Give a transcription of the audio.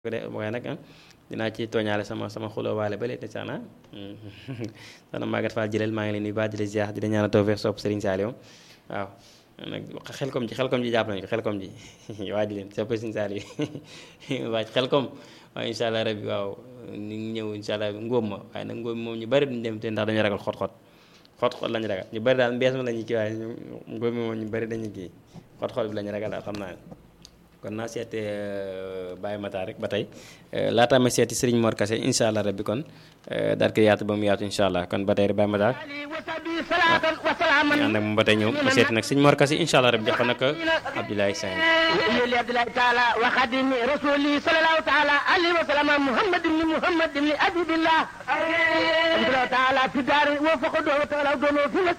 ko de waaye nag dinaa ci tooñaale sama sama xuloo waale ba léegi sax na soxna Maguette Fall jëleel maa ngi leen nuyu baax di la ziar di la ñaanal tawfeex sopp Serigne Saliou waaw nag xel kom ji xel kom ji jàpp nañu ko xel kom ji waa ji leen sopp Serigne Saliou waa xel kom waaw incha allah rabbi waaw ni ngi ñëw incha allah ngóob ma waaye nag ngóob moom ñu bari duñ dem te ndax dañu ragal xot-xot xot-xot lañu ragal ñu bari daal mbees ma lañu kii waaye ngóob mi moom ñu bari dañu kii xot-xot bi lañu ragal daal xam naa kon naa seete Baye Matar rek ba tey laataa ma seeti Serigne Mor Kase incha allah rabbi kon daal ko yaatu ba mu yaatu incha allah kon ba tey rek Baye Matar ànd ak moom ba tey ñëw ma seeti nag Serigne Mor Kase incha allah rabbi jox ko nag Abdoulaye Sane يلي عبد الله تعالى وخادم رسولي صلى الله تعالى عليه وسلم محمد بن محمد بن أبي الله الحمد لله تعالى في دار وفقد وتعالى في